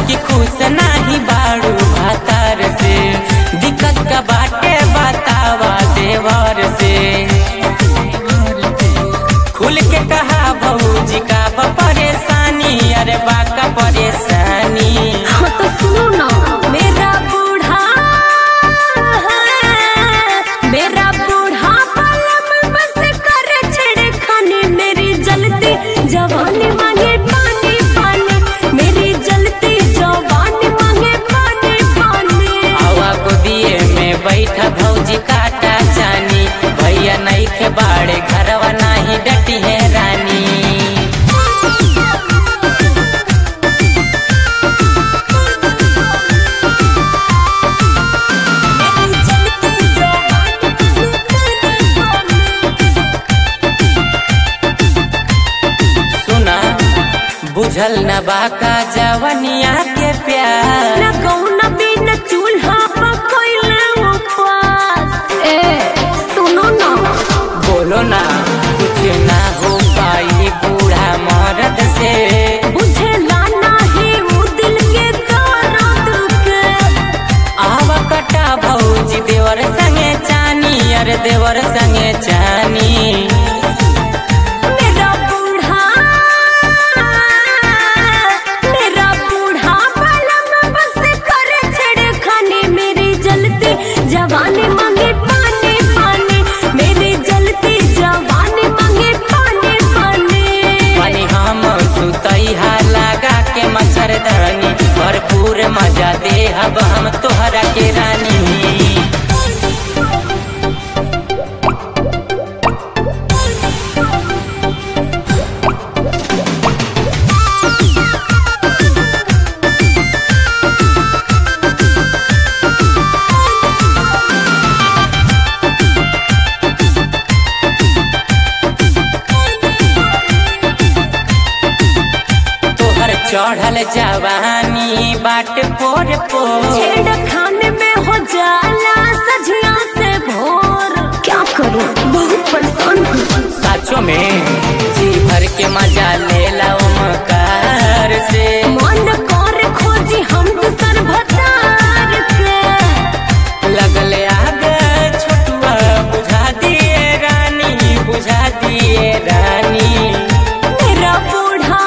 कि खुश नाही बाड़ू भातार से दिक्कत का बाटे बतावा देवर से खुल के कहा भौजी का बा परेशानी अरे बा का परेशानी हाँ तो सुनो ना मेरा बूढ़ा मेरा बूढ़ा पलम बस कर छेड़े खाने मेरी जलती जवानी मांगे पानी पानी मेरी जलती जवानी मांगे पानी पानी आवा गोदिए में बैठा भौजी काटा जानी भैया नहीं के बाड़े घरवा नाही डटी है रानी मेरी जलती जवानी सुना बुझल न बाका जवनिया के प्यार न कौन बिन चूल्हा पकैले उपास ए सुनो ना बोलो ना कुछ ना हो पाई बूढ़ा मर्द से बुझे लाना ही वो दिल के दर्द के आवा कटा भौजी देवर संगे चानी अरे देवर संगे चानी मेरा बूढ़ा मेरा बूढ़ा पलंग बस कर छेड़े खाने मेरी जलती जवानी मांगे पानी पानी मेरी जलती जवानी मांगे पानी पानी पानी हम सुतई हा लगा के मच्छरदानी भरपूर मजा दे अब हम तोहरा के रानी तोहर चढ़ल जवानी बाट पोर पोर छेड़ खाने में हो जाला सजना से भोर क्या करूं बहुत परेशान हूँ साचो में जी भर के मजा ले लो मकार से मन कर खोजी हम दूसर भतार के लगले आग छोटुआ बुझा दिए रानी बुझा दिए रानी मेरा बूढ़ा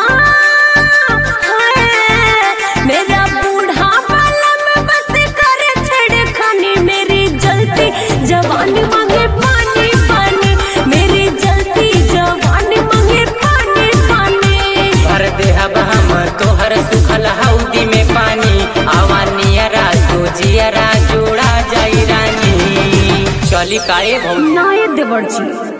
है मेरा बूढ़ा पलम बस कर छेड़ खाने मेरी जलती जवानी मांगे पानी पानी मेरी जलती जवानी मांगे पानी पानी भर दे अब हम तोहर सुखल हौदी में पानी आवा नियरा तो जियरा जोड़ा जाई रानी चली काए भौजी नाये देवर जी